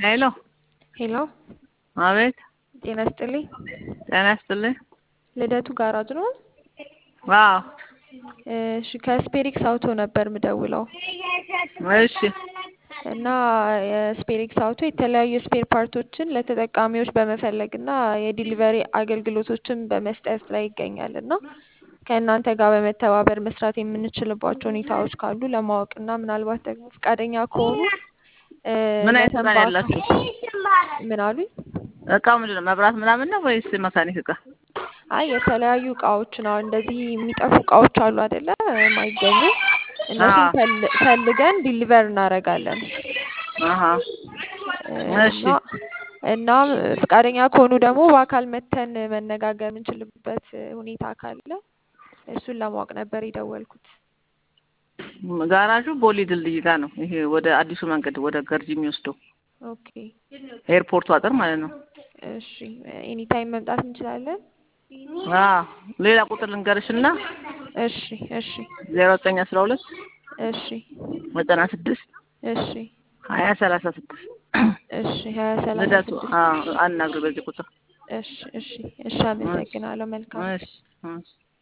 ሄሎ ሄሎ አቤት ጤና ይስጥልኝ። ጤና ይስጥልኝ። ልደቱ ጋራጅ ነው? አዎ እሺ ከስፔሪክስ አውቶ ነበር ምደውለው እሺ እና የስፔሪክስ አውቶ የተለያዩ የስፔር ፓርቶችን ለተጠቃሚዎች በመፈለግ እና የዲሊቨሪ አገልግሎቶችን በመስጠት ላይ ይገኛል እና ከእናንተ ጋር በመተባበር መስራት የምንችልባቸው ሁኔታዎች ካሉ ለማወቅ እና ምናልባት ደግሞ ፈቃደኛ ከሆኑ እ ምን አይነት እቃ ነው ለተንባካ- ያላችሁ? ምን አሉኝ? እቃው ምንድን ነው? መብራት ምናምን ነው ወይስ መካኒክ እቃ? አይ የተለያዩ እቃዎችን አሁን እንደዚህ የሚጠፉ እቃዎች አሉ አይደለ? የማይገኙ እነሱን አዎ። ፈል- ፈልገን ዲሊቨር እናደርጋለን አሀ እ እሺ እና እናም ፈቃደኛ ከሆኑ ደግሞ በአካል መተን መነጋገር የምንችልበት ሁኔታ ካለ እሱን ለማወቅ ነበር የደወልኩት። ጋራዡ ቦሌ ድልድይ ጋር ነው። ይሄ ወደ አዲሱ መንገድ ወደ ገርጂ የሚወስደው ኦኬ ኤርፖርቱ አጥር ማለት ነው። እሺ ኤኒ ታይም መምጣት እንችላለን? አዎ ሌላ ቁጥር ልንገርሽና እሺ እሺ ዜሮ ዘጠኝ አስራ ሁለት እሺ ዘጠና ስድስት እሺ ሀያ ሰላሳ ስድስት እሺ ሀያ ሰላሳ ልደቱ ስድስት አዎ አናግር በዚህ ቁጥር እሺ እሺ እሺ አመሰግናለሁ። መልካም እሺ እሺ